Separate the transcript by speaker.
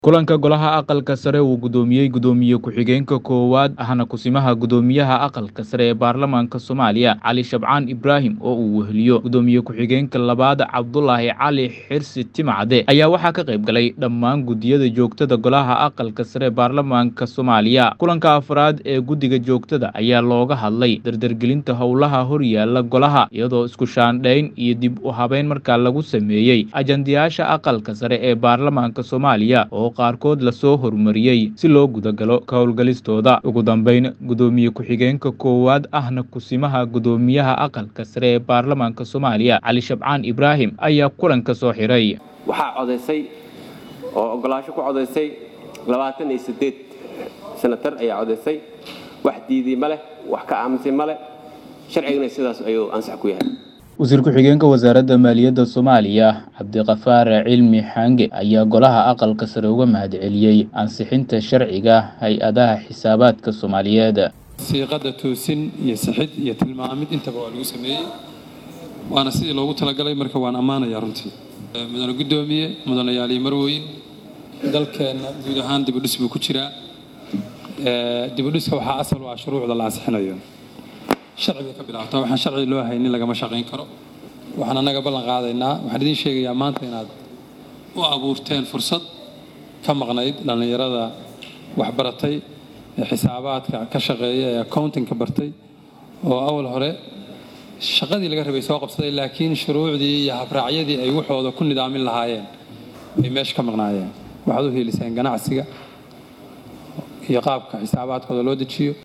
Speaker 1: kulanka golaha aqalka sare uu gudoomiyey gudoomiye ku-xigeenka koowaad ahna kusimaha gudoomiyaha aqalka sare ee baarlamaanka soomaaliya cali shabcaan ibraahim oo uu weheliyo gudoomiye ku-xigeenka labaad cabdulaahi cali xirsi timacde ayaa waxaa ka qayb galay dhammaan gudiyada joogtada golaha aqalka sare ee baarlamaanka soomaaliya kulanka afraad ee guddiga joogtada ayaa looga hadlay dardargelinta howlaha horyaala golaha iyadoo isku shaandhayn iyo dib u habeyn markaa lagu sameeyey ajandayaasha aqalka sare ee baarlamaanka soomaaliya oo qaarkood lasoo horumariyey si loo gudagalo ka howlgalistooda ugu dambeyn gudoomiye ku-xigeenka koowaad ahna kusimaha gudoomiyaha aqalka sare ee baarlamaanka soomaaliya cali shabcaan ibraahim ayaa kulanka soo xiray
Speaker 2: waxaa codaysay oo ogolaasho ku codaysay labaatan iyo siddeed senatar ayaa codaysay wax diiday ma leh wax ka aamusay ma leh sharcigana sidaas ayuu ansax ku yahay
Speaker 1: wasiir ku-xigeenka wasaaradda maaliyadda soomaaliya cabdiqafaar cilmi xange ayaa golaha aqalka sare uga mahadceliyey ansixinta sharciga hay-adaha xisaabaadka soomaaliyeed
Speaker 3: siiqadda toosin iyo sixid iyo tilmaamid intaba waa lagu sameeyey waana sidii loogu talagalay marka waan ammaanayaa runtii mudane guddoomiye mudanayaal iyo marwooyin dalkeenna guud ahaan dibudhis buu ku jiraa dibudhiska waxaa asal u ah shuruucda la ansixinayo sharci bay ka bilaabtaa waxaan sharci loo haynin lagama shaqayn karo waxaan annaga ballan qaadaynaa waxaan idiin sheegayaa maanta inaad u abuurteen fursad ka maqnayd dhallinyarada waxbaratay ee xisaabaadka ka shaqeeya ee accountingka bartay oo awal hore shaqadii laga rabay soo qabsaday laakiin shuruucdii iyo habraacyadii ay waxooda ku nidaamin lahaayeen ay meesha ka maqnaayeen waxaad u heeliseen ganacsiga iyo qaabka xisaabaadkooda loo dejiyo